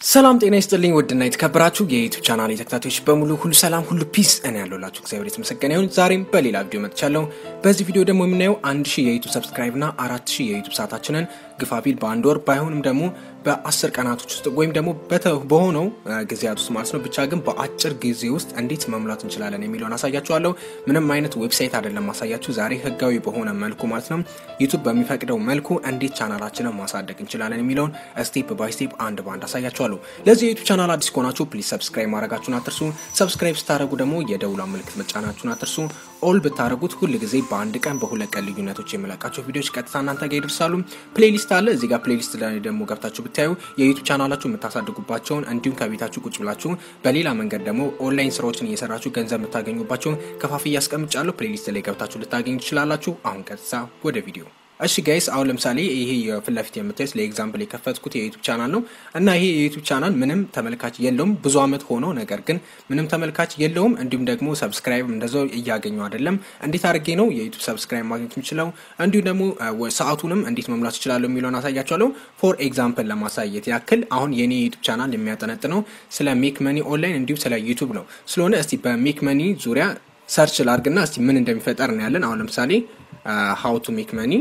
ሰላም ጤና ይስጥልኝ ውድና የተከበራችሁ የዩቱብ ቻናል ተከታታዮች በሙሉ ሁሉ ሰላም ሁሉ ፒስ እኔ ያለሁላችሁ እግዚአብሔር የተመሰገነ ይሁን። ዛሬም በሌላ ቪዲዮ መጥቻለሁ። በዚህ ቪዲዮ ደግሞ የምናየው አንድ ሺህ የዩቱብ ሰብስክራይብ እና አራት ሺህ የዩቱብ ሰዓታችንን ግፋቢል በአንድ ወር ባይሆንም ደግሞ በአስር ቀናቶች ውስጥ ወይም ደግሞ በሆነው ጊዜያት ውስጥ ማለት ነው ብቻ ግን በአጭር ጊዜ ውስጥ እንዴት መሙላት እንችላለን የሚለውን አሳያችኋለሁ። ምንም አይነት ዌብሳይት አይደለም ማሳያችሁ፣ ዛሬ ህጋዊ በሆነ መልኩ ማለት ነው ዩቱብ በሚፈቅደው መልኩ እንዴት ቻናላችንን ማሳደግ እንችላለን የሚለውን ስቴፕ ባይ ስቴፕ አንድ በአንድ አሳያችኋለሁ። ለዚህ የዩቱብ ቻናል አዲስ ከሆናችሁ ፕሊዝ ሰብስክራይብ ማድረጋችሁን አትርሱ። ሰብስክራይብ ስታደረጉ ደግሞ የደውላ ምልክት መጫናችሁን አትርሱ። ኦል ብታደረጉት ሁል ጊዜ በአንድ ቀን በሁለት ቀን ልዩነቶች የመለቃቸው ቪዲዮዎች ቀጥታ እናንተ ጋር ይደርሳሉ። ፕሌሊስት አለ እዚህ ጋር ፕሌሊስት ላይ ደግሞ ገብታችሁ ብታዩ የዩቱብ ቻናላችሁ የምታሳድጉባቸውን እንዲሁም ከቤታችሁ ቁጭ ብላችሁ በሌላ መንገድ ደግሞ ኦንላይን ስራዎችን እየሰራችሁ ገንዘብ የምታገኙባቸውን ከፋፍ እያስቀምጫለሁ። ፕሌሊስት ላይ ገብታችሁ ልታገኙ ትችላላችሁ። አሁን ቀጥታ ወደ ቪዲዮ እሺ ጋይስ አሁን ለምሳሌ ይሄ የፊት ለፊት የምታዩት ለኤግዛምፕል የከፈትኩት የዩቱብ ቻናል ነው እና ይሄ የዩቱብ ቻናል ምንም ተመልካች የለውም። ብዙ አመት ሆኖ ነገር ግን ምንም ተመልካች የለውም። እንዲሁም ደግሞ ሰብስክራይብ እንደዛው እያገኙ አይደለም። እንዴት አድርጌ ነው የዩቱብ ሰብስክራይብ ማግኘት የምችለው እንዲሁም ደግሞ ሰዓቱንም እንዴት መሙላት እችላለሁ የሚለውን አሳያቸዋለሁ። ፎር ኤግዛምፕል ለማሳየት ያክል አሁን የኔ የዩቱብ ቻናል የሚያጠነጥነው ስለ ሜክ መኒ ኦንላይን እንዲሁም ስለ ዩቱብ ነው። ስለሆነ እስቲ በሜክ መኒ ዙሪያ ሰርች ላርግና እስቲ ምን እንደሚፈጠር እናያለን። አሁን ለምሳሌ ሀው ቱ ሜክ መኒ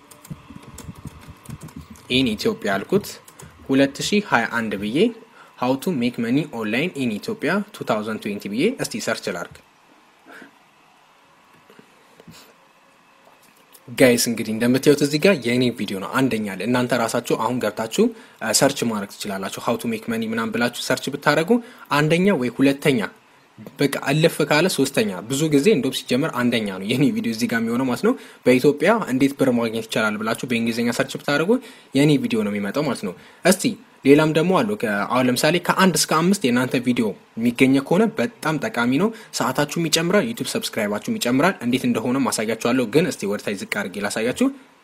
ኢን ኢትዮጵያ አልኩት 2021 ብዬ ሀው ቱ ሜክ መኒ ኦንላይን ኢን ኢትዮጵያ 2020 ብዬ እስቲ ሰርች ላርግ። ጋይስ እንግዲህ እንደምታዩት እዚህ ጋር የእኔ ቪዲዮ ነው አንደኛ ላይ እናንተ ራሳችሁ አሁን ገብታችሁ ሰርች ማድረግ ትችላላችሁ። ሀው ቱ ሜክ መኒ ምናምን ብላችሁ ሰርች ብታደረጉ አንደኛ ወይ ሁለተኛ በቃ አለፍ ካለ ሶስተኛ ብዙ ጊዜ እንደውም ሲጀመር አንደኛ ነው የኔ ቪዲዮ እዚህ ጋር የሚሆነው ማለት ነው። በኢትዮጵያ እንዴት ብር ማግኘት ይቻላል ብላችሁ በእንግሊዝኛ ሰርች ብታደርጉ የኔ ቪዲዮ ነው የሚመጣው ማለት ነው። እስቲ ሌላም ደግሞ አሉ። አሁን ለምሳሌ ከአንድ እስከ አምስት የእናንተ ቪዲዮ የሚገኘ ከሆነ በጣም ጠቃሚ ነው። ሰዓታችሁም ይጨምራል፣ ዩቱብ ሰብስክራይባችሁም ይጨምራል። እንዴት እንደሆነ ማሳያችኋለሁ። ግን እስቲ ወደታች ዝቅ አድርጌ ላሳያችሁ።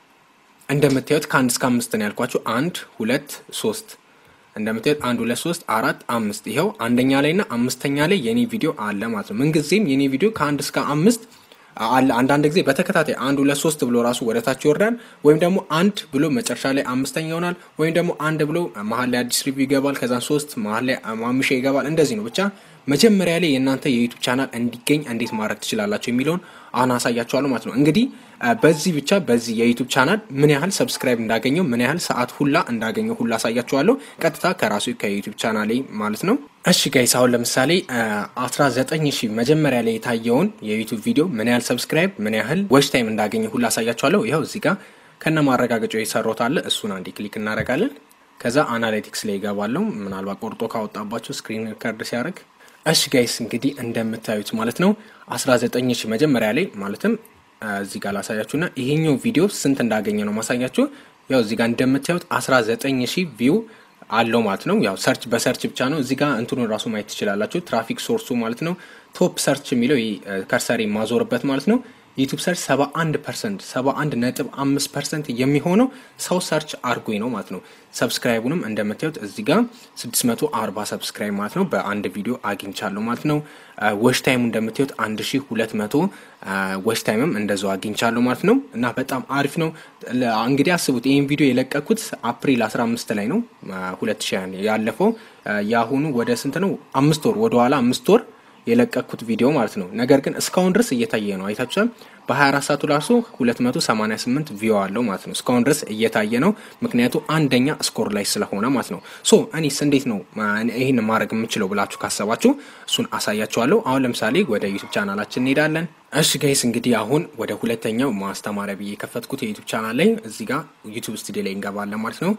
እንደምታዩት ከአንድ እስከ አምስት ነው ያልኳችሁ። አንድ ሁለት ሶስት እንደምታዩት አንድ ሁለት ሶስት አራት አምስት ይኸው አንደኛ ላይ እና አምስተኛ ላይ የኔ ቪዲዮ አለ ማለት ነው። ምንጊዜም የኔ ቪዲዮ ከአንድ እስከ አምስት አለ። አንዳንድ ጊዜ በተከታታይ አንድ ሁለት ሶስት ብሎ ራሱ ወደ ታች ይወርዳል፣ ወይም ደግሞ አንድ ብሎ መጨረሻ ላይ አምስተኛ ይሆናል፣ ወይም ደግሞ አንድ ብሎ መሀል ላይ አዲስ ሪቪው ይገባል፣ ከዛን ሶስት መሀል ላይ ማምሻ ይገባል። እንደዚህ ነው ብቻ መጀመሪያ ላይ የእናንተ የዩቱብ ቻናል እንዲገኝ እንዴት ማድረግ ትችላላችሁ የሚለውን አሁን አሳያችኋለሁ ማለት ነው። እንግዲህ በዚህ ብቻ በዚህ የዩቱብ ቻናል ምን ያህል ሰብስክራይብ እንዳገኘው ምን ያህል ሰዓት ሁላ እንዳገኘው ሁላ አሳያችኋለሁ ቀጥታ ከራሱ ከዩቱብ ቻናል ማለት ነው። እሺ ጋይስ አሁን ለምሳሌ 19 ሺህ መጀመሪያ ላይ የታየውን የዩቱብ ቪዲዮ ምን ያህል ሰብስክራይብ ምን ያህል ዎች ታይም እንዳገኘ ሁላ አሳያችኋለሁ። ይኸው እዚህ ጋር ከነ ማረጋገጫው የሰራሁት አለ። እሱን አንዴ ክሊክ እናደርጋለን። ከዛ አናሊቲክስ ላይ ይገባለሁ። ምናልባት ቆርጦ ካወጣባቸው ስክሪን ሪከርድ ሲያደርግ እሺ ጋይስ እንግዲህ እንደምታዩት ማለት ነው 19 ሺህ መጀመሪያ ላይ ማለትም እዚህ ጋር ላሳያችሁና ይሄኛው ቪዲዮ ስንት እንዳገኘ ነው ማሳያችሁ። ያው እዚህ ጋር እንደምታዩት 19 ሺህ ቪው አለው ማለት ነው። ያው ሰርች በሰርች ብቻ ነው። እዚህ ጋር እንትኑን ራሱ ማየት ትችላላችሁ። ትራፊክ ሶርሱ ማለት ነው። ቶፕ ሰርች የሚለው ከርሰሪ ማዞርበት ማለት ነው። ዩቱብ ሰርች 71 ፐርሰንት 71 ነጥብ 5 ፐርሰንት የሚሆነው ሰው ሰርች አርጎኝ ነው ማለት ነው። ሰብስክራይቡንም እንደምታዩት እዚህ ጋር 640 ሰብስክራይብ ማለት ነው በአንድ ቪዲዮ አግኝቻለሁ ማለት ነው። ወሽ ታይሙ እንደምታዩት 1200 ወሽ ታይምም እንደዛው አግኝቻለሁ ማለት ነው። እና በጣም አሪፍ ነው። እንግዲህ አስቡት ይህን ቪዲዮ የለቀኩት አፕሪል 15 ላይ ነው 2000 ያለፈው። የአሁኑ ወደ ስንት ነው? አምስት ወር ወደኋላ አምስት ወር የለቀኩት ቪዲዮ ማለት ነው። ነገር ግን እስካሁን ድረስ እየታየ ነው። አይታችኋል። በ24 ሰዓቱ ራሱ 288 ቪዮ አለው ማለት ነው። እስካሁን ድረስ እየታየ ነው። ምክንያቱ አንደኛ ስኮር ላይ ስለሆነ ማለት ነው። ሶ እኔስ እንዴት ነው ይህን ማድረግ የምችለው ብላችሁ ካሰባችሁ እሱን አሳያችኋለሁ። አሁን ለምሳሌ ወደ ዩቱብ ቻናላችን እንሄዳለን። እሺ ጋይስ እንግዲህ አሁን ወደ ሁለተኛው ማስተማሪያ ብዬ የከፈትኩት የዩቱብ ቻናል ላይ እዚህ ጋር ዩቱብ ስቱዲዮ ላይ እንገባለን ማለት ነው።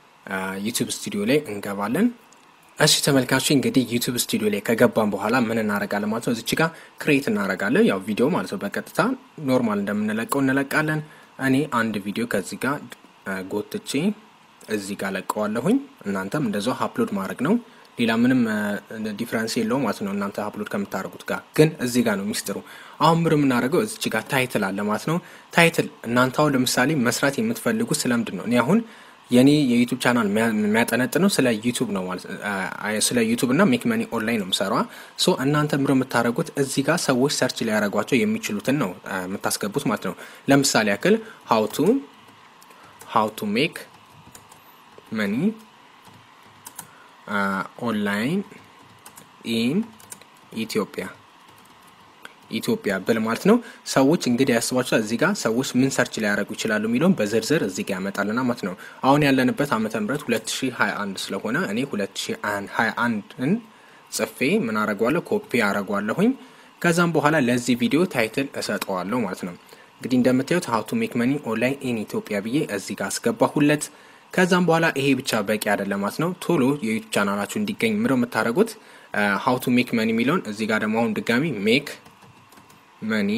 ዩቱብ ስቱዲዮ ላይ እንገባለን። እሺ ተመልካቾች እንግዲህ ዩቱብ ስቱዲዮ ላይ ከገባን በኋላ ምን እናደርጋለን ማለት ነው። እዚች ጋር ክሬት እናደርጋለን፣ ያው ቪዲዮ ማለት ነው። በቀጥታ ኖርማል እንደምንለቀው እንለቃለን። እኔ አንድ ቪዲዮ ከዚህ ጋር ጎትቼ እዚህ ጋር ለቀዋለሁኝ። እናንተም እንደዛው አፕሎድ ማድረግ ነው። ሌላ ምንም ዲፍረንስ የለውም ማለት ነው። እናንተ አፕሎድ ከምታደርጉት ጋር ግን እዚህ ጋር ነው ሚስጥሩ። አሁን ምር የምናደርገው እዚች ጋር ታይትል አለ ማለት ነው። ታይትል እናንተ አሁን ለምሳሌ መስራት የምትፈልጉት ስለምንድን ነው? እኔ አሁን የኔ የዩቱብ ቻናል የሚያጠነጥነው ስለ ዩቱብ ነው ማለት ስለ ዩቱብ እና ሜክ መኒ ኦንላይን ነው የምሰራ። ሶ እናንተ ምሮ የምታደርጉት እዚህ ጋር ሰዎች ሰርች ሊያደርጓቸው የሚችሉትን ነው የምታስገቡት ማለት ነው። ለምሳሌ ያክል ሀው ቱ ሀው ቱ ሜክ መኒ ኦንላይን ኢን ኢትዮጵያ ኢትዮጵያ ብል ማለት ነው። ሰዎች እንግዲህ ያስባችኋል እዚህ ጋር ሰዎች ምን ሰርች ሊያደርጉ ይችላሉ የሚለውን በዝርዝር እዚህ ጋር ያመጣልና ማለት ነው። አሁን ያለንበት ዓመተ ምህረት 2021 ስለሆነ እኔ 2021ን ጽፌ ምን አረጓለሁ ኮፒ አረጓለሁኝ። ከዛም በኋላ ለዚህ ቪዲዮ ታይትል እሰጠዋለሁ ማለት ነው። እንግዲህ እንደምታዩት ሀው ቱ ሜክ መኒ ኦንላይን ኢን ኢትዮጵያ ብዬ እዚህ ጋር አስገባሁለት። ከዛም በኋላ ይሄ ብቻ በቂ አይደለም ማለት ነው። ቶሎ የዩቱብ ቻናላችሁ እንዲገኝ ምንድነው የምታደርጉት? ሀው ቱ ሜክ መኒ የሚለውን እዚህ ጋር ደግሞ አሁን ድጋሚ ሜክ መኒ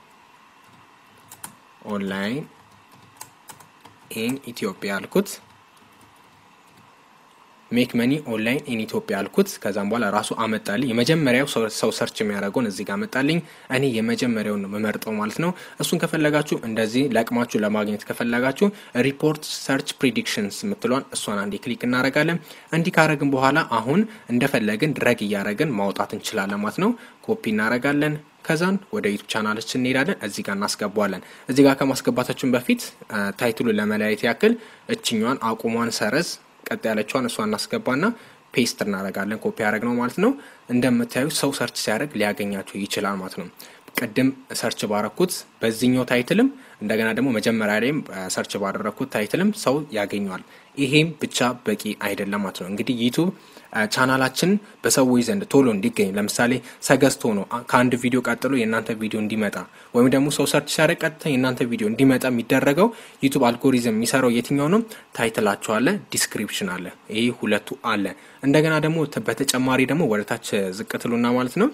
ኦንላይን ኢን ኢትዮጵያ አልኩት። ሜክ መኒ ኦንላይን ኢን ኢትዮጵያ አልኩት። ከዛም በኋላ ራሱ አመጣልኝ። የመጀመሪያው ሰው ሰርች የሚያደርገውን እዚህ ጋር አመጣልኝ። እኔ የመጀመሪያውን የምመርጠው ማለት ነው። እሱን ከፈለጋችሁ እንደዚህ ለቅማችሁ ለማግኘት ከፈለጋችሁ ሪፖርት ሰርች ፕሪዲክሽንስ የምትሏን እሷን አንዴ ክሊክ እናደርጋለን። እንዲህ ካረግን በኋላ አሁን እንደፈለግን ድረግ እያደረግን ማውጣት እንችላለን ማለት ነው። ኮፒ እናደርጋለን። ከዛን ወደ ዩቱብ ቻናላችን እንሄዳለን። እዚህ ጋር እናስገባዋለን። እዚህ ጋር ከማስገባታችን በፊት ታይትሉን ለመለያየት ያክል እችኛዋን አቁሟን ሰረዝ ቀጥ ያለችዋን እሷ እናስገባና ፔስት እናደርጋለን። ኮፒ ያደረግ ነው ማለት ነው። እንደምታዩ ሰው ሰርች ሲያደርግ ሊያገኛቸው ይችላል ማለት ነው። ቅድም ሰርች ባረኩት በዚህኛው ታይትልም እንደገና ደግሞ መጀመሪያ ላይም ሰርች ባደረግኩት ታይትልም ሰው ያገኘዋል። ይሄም ብቻ በቂ አይደለም ማለት ነው። እንግዲህ ዩቱብ ቻናላችን በሰዎች ዘንድ ቶሎ እንዲገኝ ለምሳሌ ሰገስት ሆኖ ከአንድ ቪዲዮ ቀጥሎ የእናንተ ቪዲዮ እንዲመጣ ወይም ደግሞ ሰው ሰርች ሲያደርግ ቀጥታ የእናንተ ቪዲዮ እንዲመጣ የሚደረገው ዩቱብ አልጎሪዝም የሚሰራው የትኛው ነው? ታይትላቸው አለ፣ ዲስክሪፕሽን አለ። ይህ ሁለቱ አለ። እንደገና ደግሞ በተጨማሪ ደግሞ ወደ ታች ዝቅ ትሉና ማለት ነው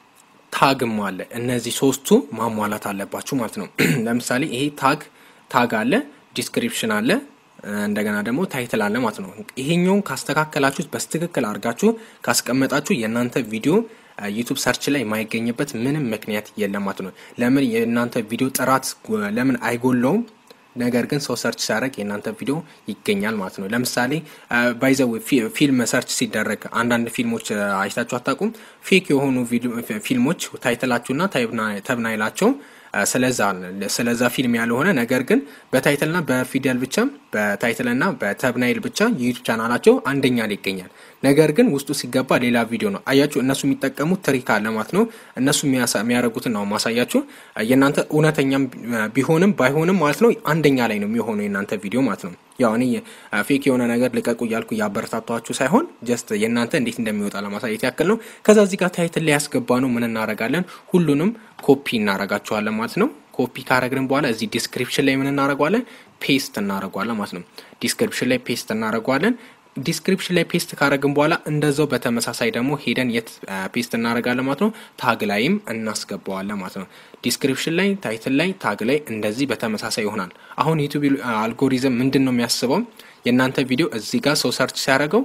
ታግም አለ። እነዚህ ሶስቱ ማሟላት አለባችሁ ማለት ነው። ለምሳሌ ይሄ ታግ ታግ አለ፣ ዲስክሪፕሽን አለ እንደገና ደግሞ ታይትል አለ ማለት ነው። ይሄኛውን ካስተካከላችሁት በስትክክል አድርጋችሁ ካስቀመጣችሁ የእናንተ ቪዲዮ ዩቱብ ሰርች ላይ የማይገኝበት ምንም ምክንያት የለም ማለት ነው። ለምን የእናንተ ቪዲዮ ጥራት ለምን አይጎለውም? ነገር ግን ሰው ሰርች ሲያደርግ የእናንተ ቪዲዮ ይገኛል ማለት ነው። ለምሳሌ ባይዘው ፊልም ሰርች ሲደረግ አንዳንድ ፊልሞች አይታችሁ አታውቁም? ፌክ የሆኑ ፊልሞች ታይትላችሁና ተብናይላቸው ስለዛ ስለዛ ፊልም ያልሆነ ነገር ግን በታይትልና በፊደል ብቻ በታይትልና በተብናይል ብቻ የዩቱብ ቻናላቸው አንደኛ ላይ ይገኛል። ነገር ግን ውስጡ ሲገባ ሌላ ቪዲዮ ነው። አያችሁ፣ እነሱ የሚጠቀሙት ትሪክ አለ ማለት ነው። እነሱ የሚያደርጉትን ነው ማሳያችሁ። የእናንተ እውነተኛም ቢሆንም ባይሆንም ማለት ነው አንደኛ ላይ ነው የሚሆነው የእናንተ ቪዲዮ ማለት ነው። ያው እኔ ፌክ የሆነ ነገር ልቀቁ እያልኩ እያበረታቷችሁ ሳይሆን ጀስት የእናንተ እንዴት እንደሚወጣ ለማሳየት ያክል ነው። ከዛ እዚህ ጋር ታይትል ላይ ያስገባ ነው ምን እናረጋለን? ሁሉንም ኮፒ እናረጋቸዋለን ማለት ነው። ኮፒ ካረግን በኋላ እዚህ ዲስክሪፕሽን ላይ ምን እናረጓለን? ፔስት እናረጓለን ማለት ነው። ዲስክሪፕሽን ላይ ፔስት እናረጓለን። ዲስክሪፕሽን ላይ ፔስት ካረግን በኋላ እንደዛው በተመሳሳይ ደግሞ ሄደን የት ፔስት እናደርጋለን ማለት ነው። ታግ ላይም እናስገባዋለን ማለት ነው። ዲስክሪፕሽን ላይ፣ ታይትል ላይ፣ ታግ ላይ እንደዚህ በተመሳሳይ ይሆናል። አሁን ዩቱብ አልጎሪዝም ምንድን ነው የሚያስበው? የእናንተ ቪዲዮ እዚህ ጋር ሰው ሰርች ሲያደርገው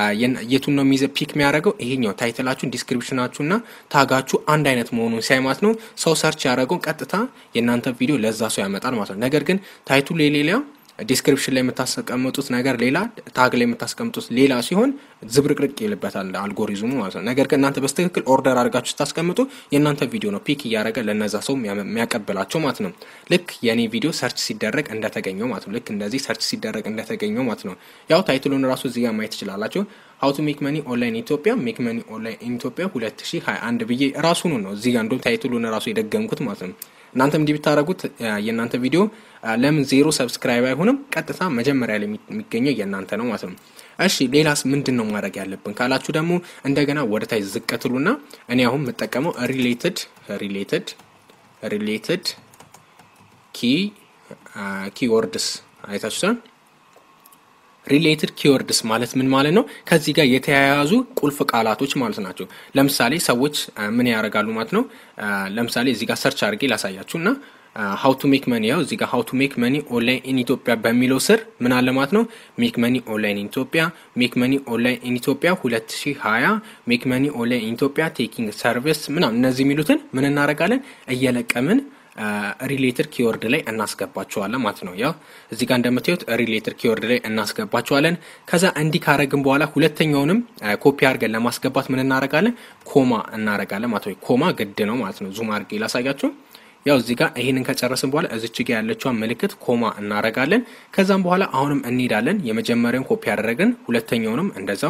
የቱን ነው የሚይዘ ፒክ የሚያደርገው? ይሄኛው ታይትላችሁን፣ ዲስክሪፕሽናችሁና ታጋችሁ አንድ አይነት መሆኑን ሲያይ ማለት ነው ሰው ሰርች ያደረገው ቀጥታ የእናንተ ቪዲዮ ለዛ ሰው ያመጣል ማለት ነው። ነገር ግን ታይቱ ሌላ ዲስክሪፕሽን ላይ የምታስቀምጡት ነገር ሌላ፣ ታግ ላይ የምታስቀምጡት ሌላ ሲሆን ዝብርቅርቅ ይልበታል አልጎሪዝሙ ማለት ነው። ነገር ግን እናንተ በስትክክል ኦርደር አድርጋችሁ ስታስቀምጡ የእናንተ ቪዲዮ ነው ፒክ እያደረገ ለነዛ ሰው የሚያቀብላቸው ማለት ነው። ልክ የእኔ ቪዲዮ ሰርች ሲደረግ እንደተገኘው ማለት ነው። ልክ እንደዚህ ሰርች ሲደረግ እንደተገኘው ማለት ነው። ያው ታይትሉን ራሱ እዚህ ጋር ማየት ትችላላችሁ። ሀው ቱ ሜክ መኒ ኦንላይን ኢትዮጵያ ሜክ መኒ ኦንላይን ኢትዮጵያ 2021 ብዬ ራሱኑ ነው እዚህ ጋር እንደውም ታይትሉን ራሱ የደገምኩት ማለት ነው። እናንተም እንዲህ ብታደረጉት የእናንተ ቪዲዮ ለምን ዜሮ ሰብስክራይብ አይሆንም? ቀጥታ መጀመሪያ ላይ የሚገኘው የእናንተ ነው ማለት ነው። እሺ ሌላስ ምንድን ነው ማድረግ ያለብን ካላችሁ ደግሞ እንደገና ወደ ታች ዝቅ ትሉና እኔ አሁን የምጠቀመው ሪሌትድ ሪሌትድ ሪሌትድ ኪ ኪወርድስ አይታችሁታል። ሪሌትድ ኪወርድስ ማለት ምን ማለት ነው? ከዚህ ጋር የተያያዙ ቁልፍ ቃላቶች ማለት ናቸው። ለምሳሌ ሰዎች ምን ያደርጋሉ ማለት ነው። ለምሳሌ እዚህ ጋር ሰርች አድርጌ ላሳያችሁ እና ሀው ቱ ሜክ መኒ ያው እዚህ ጋር ሀው ቱ ሜክ መኒ ኦንላይን ኢን ኢትዮጵያ በሚለው ስር ምን አለ ማለት ነው። ሜክ መኒ ኦንላይን ኢን ኢትዮጵያ፣ ሜክ መኒ ኦንላይን ኢን ኢትዮጵያ 2020፣ ሜክ መኒ ኦንላይን ኢን ኢትዮጵያ ቴኪንግ ሰርቪስ ምናምን እነዚህ የሚሉትን ምን እናደርጋለን እየለቀምን ሪሌትድ ኪወርድ ላይ እናስገባቸዋለን ማለት ነው። ያው እዚህ ጋር እንደምታዩት ሪሌትድ ኪወርድ ላይ እናስገባቸዋለን። ከዛ እንዲህ ካረግን በኋላ ሁለተኛውንም ኮፒ አድርገን ለማስገባት ምን እናደርጋለን? ኮማ እናደርጋለን ማለት ነው። ኮማ ግድ ነው ማለት ነው። ዙም አድርጌ ላሳያችሁ። ያው እዚህ ጋር ይህንን ከጨረስን በኋላ እዚች ጋ ያለችዋን ምልክት ኮማ እናደርጋለን። ከዛም በኋላ አሁንም እንሄዳለን። የመጀመሪያውን ኮፒ ያደረግን ሁለተኛውንም እንደዛው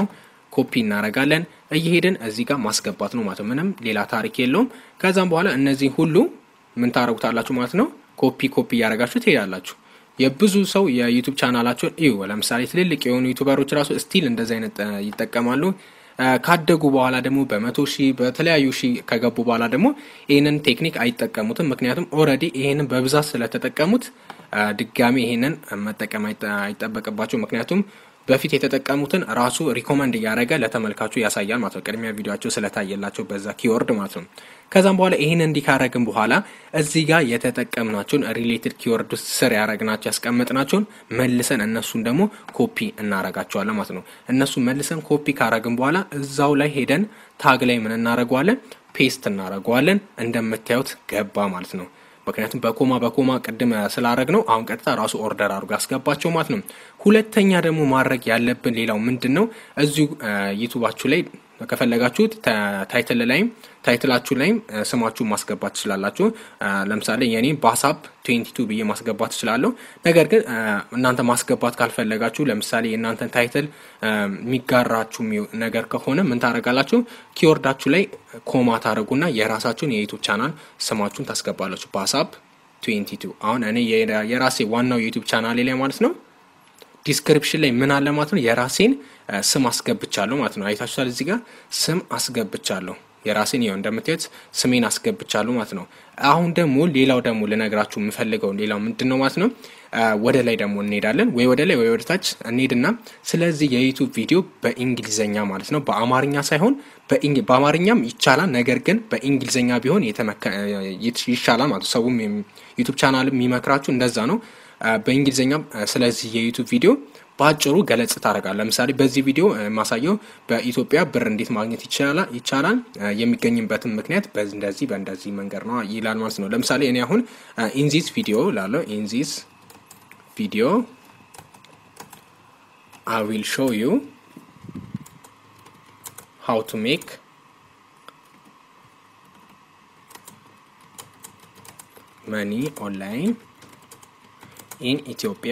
ኮፒ እናረጋለን። እየሄድን እዚህ ጋር ማስገባት ነው ማለት ነው። ምንም ሌላ ታሪክ የለውም። ከዛም በኋላ እነዚህ ሁሉ ምን ታረጉታላችሁ ማለት ነው። ኮፒ ኮፒ እያደረጋችሁ ትሄዳላችሁ። የብዙ ሰው የዩቱብ ቻናላቸውን እዩ። ለምሳሌ ትልልቅ የሆኑ ዩቱበሮች ራሱ ስቲል እንደዚህ አይነት ይጠቀማሉ። ካደጉ በኋላ ደግሞ በመቶ ሺህ በተለያዩ ሺህ ከገቡ በኋላ ደግሞ ይህንን ቴክኒክ አይጠቀሙትም። ምክንያቱም ኦልሬዲ ይህንን በብዛት ስለተጠቀሙት ድጋሚ ይህንን መጠቀም አይጠበቅባቸው። ምክንያቱም በፊት የተጠቀሙትን ራሱ ሪኮመንድ እያደረገ ለተመልካቹ ያሳያል ማለት ነው። ቅድሚያ ቪዲዮቸው ስለታየላቸው በዛ ኪወርድ ማለት ነው። ከዛም በኋላ ይህን እንዲካረግን በኋላ እዚህ ጋር የተጠቀምናቸውን ሪሌትድ ኪወርድ ውስጥ ስር ያደረግናቸው ያስቀመጥናቸውን መልሰን እነሱን ደግሞ ኮፒ እናረጋቸዋለን ማለት ነው። እነሱ መልሰን ኮፒ ካረግን በኋላ እዛው ላይ ሄደን ታግ ላይ ምን እናረገዋለን? ፔስት እናረገዋለን። እንደምታዩት ገባ ማለት ነው። ምክንያቱም በኮማ በኮማ ቅድም ስላረግ ነው። አሁን ቀጥታ ራሱ ኦርደር አድርጎ ያስገባቸው ማለት ነው። ሁለተኛ ደግሞ ማድረግ ያለብን ሌላው ምንድን ነው? እዚሁ ዩቱባችሁ ላይ ከፈለጋችሁት ታይትል ላይም ታይትላችሁ ላይም ስማችሁን ማስገባት ትችላላችሁ። ለምሳሌ የኔ ባሳፕ ትዌንቲ ቱ ብዬ ማስገባት ትችላለሁ። ነገር ግን እናንተ ማስገባት ካልፈለጋችሁ ለምሳሌ የእናንተን ታይትል የሚጋራችሁ ነገር ከሆነ ምን ታደርጋላችሁ? ኪወርዳችሁ ላይ ኮማ ታደርጉና የራሳችሁን የዩቱብ ቻናል ስማችሁን ታስገባላችሁ። ባሳፕ ትዌንቲ ቱ አሁን እኔ የራሴ ዋናው የዩቱብ ቻናሌ ላይ ማለት ነው ዲስክሪፕሽን ላይ ምን አለ ማለት ነው የራሴን ስም አስገብቻለሁ ማለት ነው። አይታችኋል። እዚህ ጋር ስም አስገብቻለሁ የራሴን ይኸው እንደምታዩት ስሜን አስገብቻለሁ ማለት ነው። አሁን ደግሞ ሌላው ደግሞ ልነግራችሁ የምፈልገው ሌላው ምንድን ነው ማለት ነው ወደ ላይ ደግሞ እንሄዳለን ወይ ወደ ላይ ወይ ወደ ታች እንሄድና ስለዚህ የዩቱብ ቪዲዮ በእንግሊዘኛ ማለት ነው በአማርኛ ሳይሆን በአማርኛም ይቻላል። ነገር ግን በእንግሊዘኛ ቢሆን ይሻላል ማለት ሰውም ዩቱብ ቻናል የሚመክራችሁ እንደዛ ነው። በእንግሊዝኛም ስለዚህ የዩቱብ ቪዲዮ በአጭሩ ገለጽ ታደርጋል። ለምሳሌ በዚህ ቪዲዮ ማሳየው በኢትዮጵያ ብር እንዴት ማግኘት ይቻላል የሚገኝበትን ምክንያት እንደዚህ በእንደዚህ መንገድ ነው ይላል ማለት ነው። ለምሳሌ እኔ አሁን ኢንዚስ ቪዲዮ ላለው ኢንዚስ ቪዲዮ አይ ዊል ሾው ዩ ሃው ቱ ሜክ መኒ ኦንላይን ኢን ኢትዮጵያ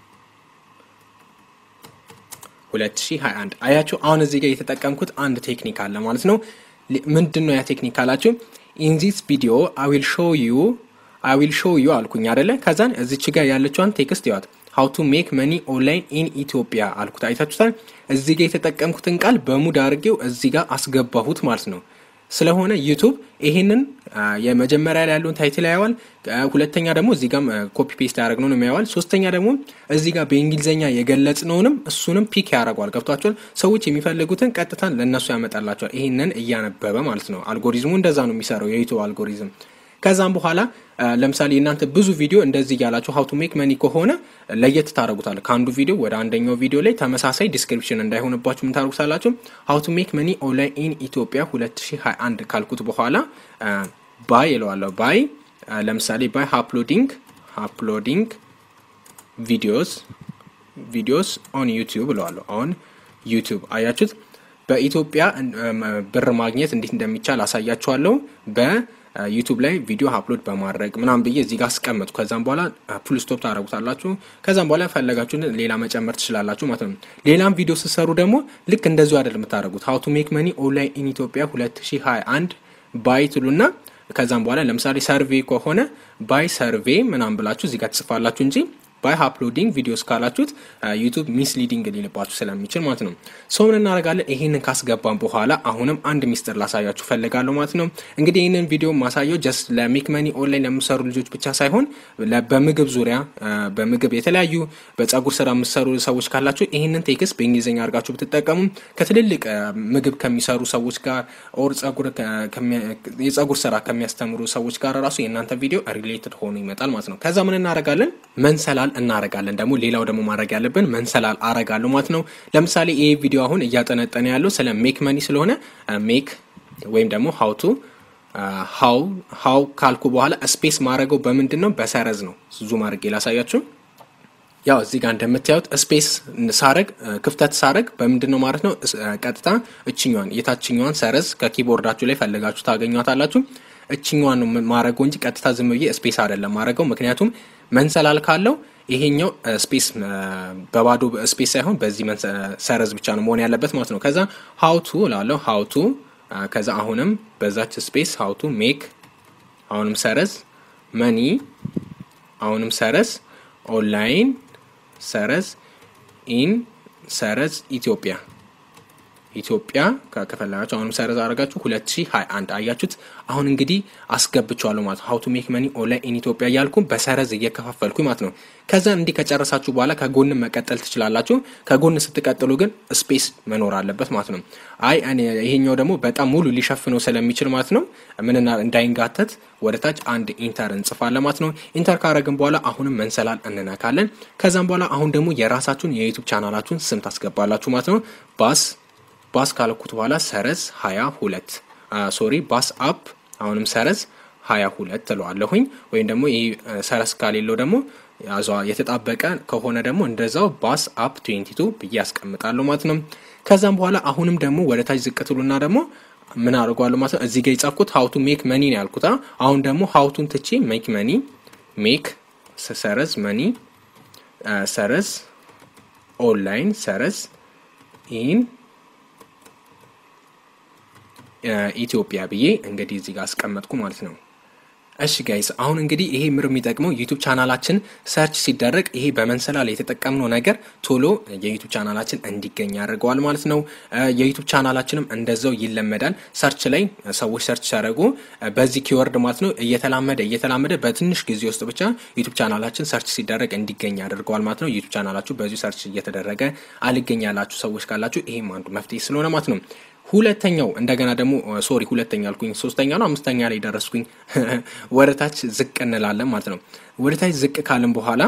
2021 አያችሁ። አሁን እዚህ ጋር የተጠቀምኩት አንድ ቴክኒክ አለ ማለት ነው። ምንድን ነው ያ ቴክኒክ አላችሁ? ኢን ዚስ ቪዲዮ አይ ዊል ሾው ዩ አይ ዊል ሾው ዩ አልኩኝ አደለ? ከዛን እዚች ጋር ያለችዋን ቴክስት ይዋት ሀው ቱ ሜክ መኒ ኦንላይን ኢን ኢትዮጵያ አልኩት። አይታችሁታል። እዚህ ጋር የተጠቀምኩትን ቃል በሙድ አድርጌው እዚህ ጋር አስገባሁት ማለት ነው። ስለሆነ ዩቱብ ይሄንን የመጀመሪያ ላይ ያለውን ታይትል ያየዋል። ሁለተኛ ደግሞ እዚህ ጋም ኮፒ ፔስት ያደረግነው ነው ያየዋል። ሶስተኛ ደግሞ እዚህ ጋር በእንግሊዝኛ የገለጽነውንም እሱንም ፒክ ያደርገዋል። ገብቷቸዋል። ሰዎች የሚፈልጉትን ቀጥታ ለእነሱ ያመጣላቸዋል። ይህንን እያነበበ ማለት ነው። አልጎሪዝሙ እንደዛ ነው የሚሰራው የዩቱብ አልጎሪዝም። ከዛም በኋላ ለምሳሌ እናንተ ብዙ ቪዲዮ እንደዚህ እያላችሁ ሀው ቱ ሜክ መኒ ከሆነ ለየት ታደረጉታል። ከአንዱ ቪዲዮ ወደ አንደኛው ቪዲዮ ላይ ተመሳሳይ ዲስክሪፕሽን እንዳይሆንባችሁ ምን ታደረጉታላችሁ? ሀው ቱ ሜክ መኒ ኦንላይን ኢን ኢትዮጵያ 2021 ካልኩት በኋላ ባይ ይለዋለሁ። ባይ ለምሳሌ ባይ አፕሎዲንግ አፕሎዲንግ ቪዲዮስ ቪዲዮስ ኦን ዩቲዩብ እለዋለሁ። ኦን ዩቲዩብ አያችሁት። በኢትዮጵያ ብር ማግኘት እንዴት እንደሚቻል አሳያችኋለሁ በ ዩቱብ ላይ ቪዲዮ አፕሎድ በማድረግ ምናምን ብዬ እዚህ ጋር አስቀመጡ። ከዛም በኋላ ፉል ስቶፕ ታደረጉታላችሁ። ከዛም በኋላ ፈለጋችሁን ሌላ መጨመር ትችላላችሁ ማለት ነው። ሌላም ቪዲዮ ስትሰሩ ደግሞ ልክ እንደዚሁ አይደለም የምታደረጉት። ሀው ቱ ሜክ መኒ ኦንላይን ኢን ኢትዮጵያ 2021 ባይ ትሉና ከዛም በኋላ ለምሳሌ ሰርቬ ከሆነ ባይ ሰርቬ ምናምን ብላችሁ እዚህ ጋር ትጽፋላችሁ እንጂ ባይ አፕሎዲንግ ቪዲዮስ ካላችሁት ዩቱብ ሚስሊዲንግ ሊልባችሁ ስለሚችል ማለት ነው። ሰው ምን እናደርጋለን? ይህንን ካስገባን በኋላ አሁንም አንድ ሚስጥር ላሳያችሁ ፈልጋለሁ ማለት ነው። እንግዲህ ይህንን ቪዲዮ ማሳየው ጀስት ለሜክ መኒ ኦንላይን ለሚሰሩ ልጆች ብቻ ሳይሆን በምግብ ዙሪያ በምግብ የተለያዩ በጸጉር ስራ የምሰሩ ሰዎች ካላችሁ ይህንን ቴክስት በእንግሊዝኛ አድርጋችሁ ብትጠቀሙ ከትልልቅ ምግብ ከሚሰሩ ሰዎች ጋር ኦር የጸጉር ስራ ከሚያስተምሩ ሰዎች ጋር ራሱ የእናንተ ቪዲዮ ሪሌትድ ሆኖ ይመጣል ማለት ነው። ከዛ ምን እናደርጋለን? መንሰላል እናረጋለን። ደግሞ ሌላው ደግሞ ማድረግ ያለብን መንሰላል አረጋለሁ ማለት ነው። ለምሳሌ ይህ ቪዲዮ አሁን እያጠነጠነ ያለው ስለ ሜክ መኒ ስለሆነ ሜክ ወይም ደግሞ ሀውቱ ሀው ሀው ካልኩ በኋላ ስፔስ ማድረገው በምንድን ነው? በሰረዝ ነው። ዙም አድርጌ ላሳያችሁ። ያው እዚህ ጋር እንደምታዩት ስፔስ ሳረግ ክፍተት ሳረግ በምንድን ነው ማለት ነው። ቀጥታ እችኛዋን የታችኛዋን ሰረዝ ከኪቦርዳችሁ ላይ ፈልጋችሁ ታገኟታላችሁ። እችኛዋን ነው ማድረገው እንጂ ቀጥታ ዝም ብዬ ስፔስ አይደለም ማድረገው። ምክንያቱም መንሰላል ካለው ይሄኛው ስፔስ በባዶ ስፔስ ሳይሆን በዚህ ሰረዝ ብቻ ነው መሆን ያለበት ማለት ነው። ከዛ ሀውቱ እላለሁ ሀውቱ ከዛ አሁንም በዛች ስፔስ ሀውቱ ሜክ አሁንም ሰረዝ መኒ አሁንም ሰረዝ ኦንላይን ሰረዝ ኢን ሰረዝ ኢትዮጵያ ኢትዮጵያ ከፈለጋችሁ አሁንም ሰረዝ አድርጋችሁ 2021 አያችሁት። አሁን እንግዲህ አስገብቸዋለሁ ማለት ነው። ሀው ቱ ሜክ መኒ ኦንላይን ኢን ኢትዮጵያ እያልኩ በሰረዝ እየከፋፈልኩ ማለት ነው። ከዛ እንዲህ ከጨረሳችሁ በኋላ ከጎን መቀጠል ትችላላችሁ። ከጎን ስትቀጥሉ ግን ስፔስ መኖር አለበት ማለት ነው። አይ ይሄኛው ደግሞ በጣም ሙሉ ሊሸፍነው ስለሚችል ማለት ነው ምንና እንዳይንጋተት ወደ ታች አንድ ኢንተር እንጽፋለን ማለት ነው። ኢንተር ካረግን በኋላ አሁንም መንሰላል እንነካለን። ከዛም በኋላ አሁን ደግሞ የራሳችሁን የዩቱብ ቻናላችሁን ስም ታስገባላችሁ ማለት ነው ባስ ባስ ካለኩት በኋላ ሰረዝ ሀያ ሁለት ሶሪ ባስ አፕ አሁንም ሰረዝ ሀያ ሁለት ትለዋለሁኝ። ወይም ደግሞ ይህ ሰረዝ ካሌለው ደግሞ የተጣበቀ ከሆነ ደግሞ እንደዛው ባስ አፕ ትዌንቲ ቱ ብዬ ያስቀምጣለሁ ማለት ነው። ከዛም በኋላ አሁንም ደግሞ ወደ ታች ዝቅ ትሉና ደግሞ ምን አድርጓለሁ ማለት ነው። እዚህ ጋር የጻፍኩት ሀውቱ ሜክ መኒ ነው ያልኩት። አሁን ደግሞ ሀውቱን ትቼ ሜክ መኒ ሜክ ሰረዝ መኒ ሰረዝ ኦንላይን ሰረዝ ኢን ኢትዮጵያ ብዬ እንግዲህ እዚህ ጋር አስቀመጥኩ ማለት ነው። እሺ ጋይስ አሁን እንግዲህ ይሄ ምር የሚጠቅመው ዩቱብ ቻናላችን ሰርች ሲደረግ ይሄ በመንሰላል የተጠቀምነው ነገር ቶሎ የዩቱብ ቻናላችን እንዲገኝ ያደርገዋል ማለት ነው። የዩቱብ ቻናላችንም እንደዛው ይለመዳል። ሰርች ላይ ሰዎች ሰርች ሲያደርጉ በዚህ ኪወርድ ማለት ነው እየተላመደ እየተላመደ በትንሽ ጊዜ ውስጥ ብቻ ዩቱብ ቻናላችን ሰርች ሲደረግ እንዲገኝ ያደርገዋል ማለት ነው። ዩቱብ ቻናላችሁ በዚሁ ሰርች እየተደረገ አልገኝ ያላችሁ ሰዎች ካላችሁ ይሄም አንዱ መፍትሄ ስለሆነ ማለት ነው። ሁለተኛው እንደገና ደግሞ ሶሪ ሁለተኛ አልኩኝ፣ ሶስተኛ ነው አምስተኛ ላይ ደረስኩኝ። ወደ ታች ዝቅ እንላለን ማለት ነው። ወደ ታች ዝቅ ካልን በኋላ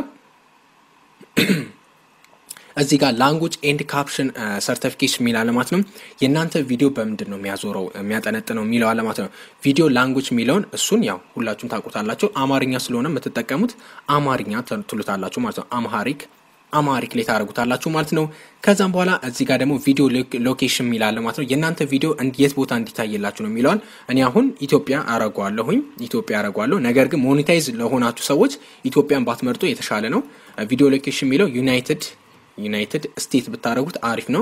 እዚህ ጋር ላንጉጅ ኤንድ ካፕሽን ሰርቲፊኬሽን የሚል አለ ማለት ነው። የእናንተ ቪዲዮ በምንድን ነው የሚያዞረው የሚያጠነጥነው የሚለው አለ ማለት ነው። ቪዲዮ ላንጉጅ የሚለውን እሱን ያው ሁላችሁም ታውቁታላችሁ። አማርኛ ስለሆነ የምትጠቀሙት አማርኛ ትሉታላችሁ ማለት ነው። አምሃሪክ አማሪክ ላይ ታደርጉታላችሁ ማለት ነው። ከዛም በኋላ እዚህ ጋር ደግሞ ቪዲዮ ሎኬሽን የሚላለ ማለት ነው። የእናንተ ቪዲዮ የት ቦታ እንዲታይላችሁ ነው የሚለዋል። እኔ አሁን ኢትዮጵያ አረጓለሁኝ ኢትዮጵያ አረጓለሁ። ነገር ግን ሞኔታይዝ ለሆናችሁ ሰዎች ኢትዮጵያን ባትመርጡ የተሻለ ነው። ቪዲዮ ሎኬሽን የሚለው ዩናይትድ ዩናይትድ ስቴት ብታደረጉት አሪፍ ነው።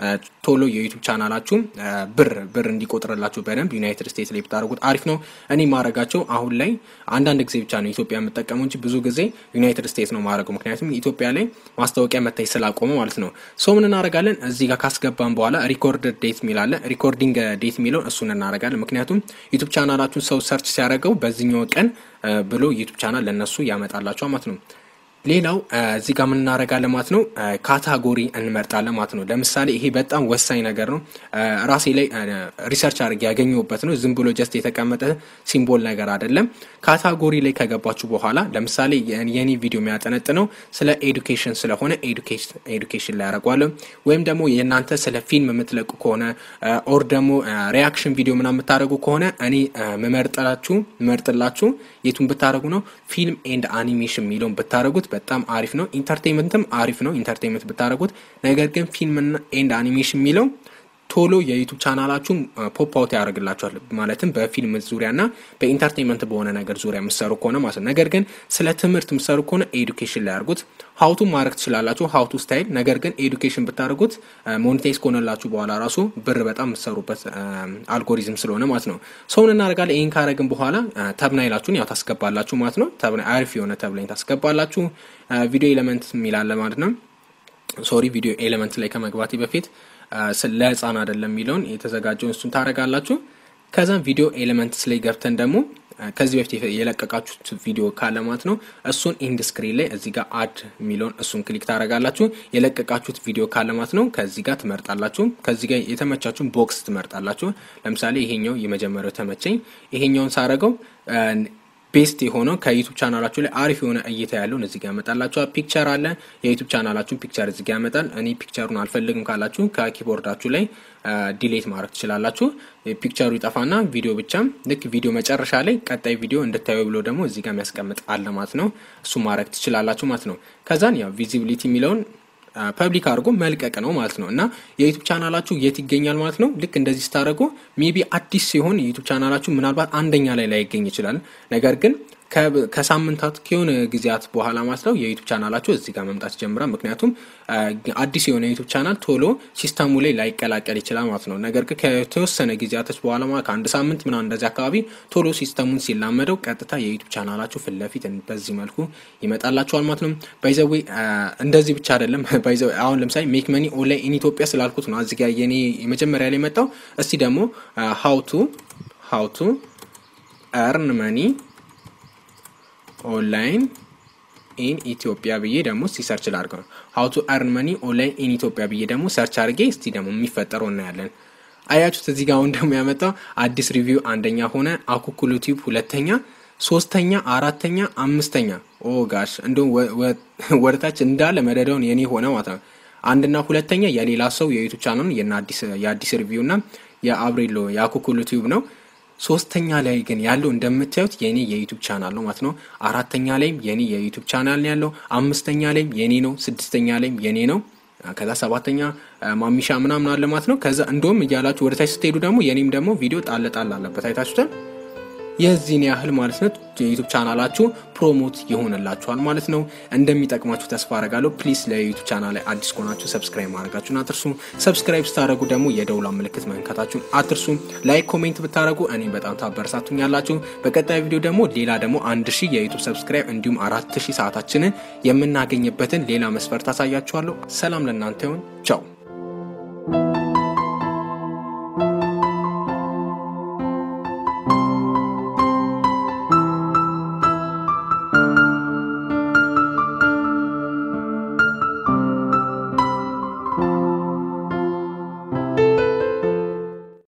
ቶሎ የዩቱብ ቻናላችሁ ብር ብር እንዲቆጥርላችሁ በደንብ ዩናይትድ ስቴትስ ላይ ብታደረጉት አሪፍ ነው። እኔ ማድረጋቸው አሁን ላይ አንዳንድ ጊዜ ብቻ ነው ኢትዮጵያ የምጠቀመው እንጂ ብዙ ጊዜ ዩናይትድ ስቴትስ ነው ማድረገው። ምክንያቱም ኢትዮጵያ ላይ ማስታወቂያ መታይ ስላቆመ ማለት ነው። ሰው ምን እናደርጋለን እዚህ ጋር ካስገባን በኋላ ሪኮርድ ዴት የሚላለ ሪኮርዲንግ ዴት የሚለውን እሱን እናደርጋለን። ምክንያቱም ዩቱብ ቻናላችሁን ሰው ሰርች ሲያደርገው በዚህኛው ቀን ብሎ ዩቱብ ቻናል ለእነሱ ያመጣላቸው ማለት ነው። ሌላው እዚህ ጋር ምን እናደርጋለን ማለት ነው፣ ካታጎሪ እንመርጣለን ማለት ነው። ለምሳሌ ይሄ በጣም ወሳኝ ነገር ነው። ራሴ ላይ ሪሰርች አድርጌ ያገኘሁበት ነው። ዝም ብሎ ጀስት የተቀመጠ ሲምቦል ነገር አይደለም። ካታጎሪ ላይ ከገባችሁ በኋላ ለምሳሌ የኔ ቪዲዮ የሚያጠነጥነው ስለ ኤዱኬሽን ስለሆነ ኤዱኬሽን ላይ ያደርጓለሁ። ወይም ደግሞ የእናንተ ስለ ፊልም የምትለቁ ከሆነ ኦር ደግሞ ሪያክሽን ቪዲዮ ምናምን የምታደርጉ ከሆነ እኔ መመርጥላችሁ መርጥላችሁ የቱን ብታደርጉ ነው ፊልም ኤንድ አኒሜሽን የሚለውን ብታደርጉት በጣም አሪፍ ነው። ኢንተርቴንመንትም አሪፍ ነው ኢንተርቴንመንት ብታደርጉት። ነገር ግን ፊልም ኤንድ አኒሜሽን የሚለው ቶሎ የዩቱብ ቻናላችሁን ፖፕ አውት ያደርግላችኋል። ማለትም በፊልም ዙሪያና በኢንተርቴንመንት በሆነ ነገር ዙሪያ የምትሰሩ ከሆነ ማለት ነው። ነገር ግን ስለ ትምህርት የምትሰሩ ከሆነ ኤዱኬሽን ላይ ያርጉት። ሀውቱ ማድረግ ትችላላችሁ፣ ሀውቱ ስታይል። ነገር ግን ኤዱኬሽን ብታደርጉት ሞኔታይዝ ከሆነላችሁ በኋላ ራሱ ብር በጣም የምትሰሩበት አልጎሪዝም ስለሆነ ማለት ነው። ሰውን እናደርጋለን። ይህን ካረግን በኋላ ተብናይላችሁን ያው ታስገባላችሁ ማለት ነው። አሪፍ የሆነ ተብናይ ታስገባላችሁ። ቪዲዮ ኤሌመንት የሚላለ ማለት ነው። ሶሪ ቪዲዮ ኤሌመንት ላይ ከመግባቴ በፊት ለህፃን አይደለም የሚለውን የተዘጋጀውን እሱን ታደርጋላችሁ። ከዛም ቪዲዮ ኤሌመንትስ ላይ ገብተን ደግሞ ከዚህ በፊት የለቀቃችሁት ቪዲዮ ካለ ማለት ነው እሱን ኢንድ ስክሪን ላይ እዚህ ጋር አድ የሚለውን እሱን ክሊክ ታደርጋላችሁ። የለቀቃችሁት ቪዲዮ ካለ ማለት ነው ከዚህ ጋር ትመርጣላችሁ። ከዚህ ጋር የተመቻችሁን ቦክስ ትመርጣላችሁ። ለምሳሌ ይሄኛው የመጀመሪያው ተመቸኝ። ይሄኛውን ሳረገው ቤስት የሆነው ከዩቱብ ቻናላችሁ ላይ አሪፍ የሆነ እይታ ያለውን እዚህ ጋር ያመጣላችኋል። ፒክቸር አለ። የዩቱብ ቻናላችሁን ፒክቸር እዚህ ጋር ያመጣል። እኔ ፒክቸሩን አልፈልግም ካላችሁ ከኪቦርዳችሁ ላይ ዲሌት ማድረግ ትችላላችሁ። ፒክቸሩ ይጠፋና ቪዲዮ ብቻ ልክ ቪዲዮ መጨረሻ ላይ ቀጣይ ቪዲዮ እንድታዩ ብሎ ደግሞ እዚህ ጋር የሚያስቀምጥ አለ ማለት ነው። እሱ ማድረግ ትችላላችሁ ማለት ነው። ከዛን ያው ቪዚቢሊቲ የሚለውን ፐብሊክ አድርጎ መልቀቅ ነው ማለት ነው። እና የዩቱብ ቻናላችሁ የት ይገኛል ማለት ነው። ልክ እንደዚህ ስታደርጉ ሜቢ አዲስ ሲሆን የዩቱብ ቻናላችሁ ምናልባት አንደኛ ላይ ላይገኝ ይችላል። ነገር ግን ከሳምንታት ከሆነ ጊዜያት በኋላ ማለት ነው የዩቱብ ቻናላችሁ እዚህ ጋር መምጣት ይጀምራል። ምክንያቱም አዲስ የሆነ ዩቱብ ቻናል ቶሎ ሲስተሙ ላይ ላይቀላቀል ይችላል ማለት ነው። ነገር ግን ከተወሰነ ጊዜያቶች በኋላ ማለት ከአንድ ሳምንት ምናምን እንደዚህ አካባቢ ቶሎ ሲስተሙን ሲላመደው ቀጥታ የዩቱብ ቻናላችሁ ፊት ለፊት በዚህ መልኩ ይመጣላችኋል ማለት ነው። ባይዘዌ እንደዚህ ብቻ አይደለም። ባይዘዌ አሁን ለምሳሌ ሜክ መኒ ኦንላይን ኢን ኢትዮጵያ ስላልኩት ነው እዚህ ጋር የኔ የመጀመሪያ ላይ መጣው። እስቲ ደግሞ ሀውቱ ሀውቱ ኤርን መኒ ኦንላይን ኢን ኢትዮጵያ ብዬ ደግሞ እስቲ ሰርች ላድርገው። ሀው ቱ አርን መኒ ኦንላይን ኢን ኢትዮጵያ ብዬ ደግሞ ሰርች አድርጌ እስቲ ደግሞ የሚፈጠረው እናያለን። አያችሁት? እዚህ ጋር አሁን ደግሞ ያመጣው አዲስ ሪቪው አንደኛ ሆነ፣ አኩኩሉ ቲዩብ ሁለተኛ፣ ሶስተኛ፣ አራተኛ፣ አምስተኛ። ኦ ጋሽ እንዲሁም ወደታች እንዳለ መደዳውን የኔ ሆነ ማለት ነው። አንድና ሁለተኛ የሌላ ሰው የዩቱብ ቻናል የአዲስ ሪቪው እና የአብሬሎ የአኩኩሉ ቲዩብ ነው። ሶስተኛ ላይ ግን ያለው እንደምታዩት የኔ የዩቱብ ቻናል ነው ማለት ነው። አራተኛ ላይም የኔ የዩቱብ ቻናል ነው ያለው። አምስተኛ ላይም የኔ ነው። ስድስተኛ ላይም የኔ ነው። ከዛ ሰባተኛ ማሚሻ ምናምን አለ ማለት ነው። ከዛ እንደውም እያላችሁ ወደ ታች ስትሄዱ ደግሞ የኔም ደግሞ ቪዲዮ ጣል ጣል አለበት አይታችሁታል። የዚህን ያህል ማለት ነው የዩቱብ ቻናላችሁ ፕሮሞት ይሆንላችኋል ማለት ነው። እንደሚጠቅማችሁ ተስፋ አረጋለሁ። ፕሊስ ለዩቱብ ቻናል ላይ አዲስ ከሆናችሁ ሰብስክራይብ ማድረጋችሁን አትርሱ። ሰብስክራይብ ስታደረጉ ደግሞ የደውላ ምልክት መንከታችሁን አትርሱ። ላይክ ኮሜንት ብታደረጉ እኔም በጣም ታበረታቱኝ ያላችሁ። በቀጣይ ቪዲዮ ደግሞ ሌላ ደግሞ አንድ ሺህ የዩቱብ ሰብስክራይብ እንዲሁም አራት ሺህ ሰዓታችንን የምናገኝበትን ሌላ መስፈርት አሳያችኋለሁ። ሰላም ለእናንተ ይሁን። ቻው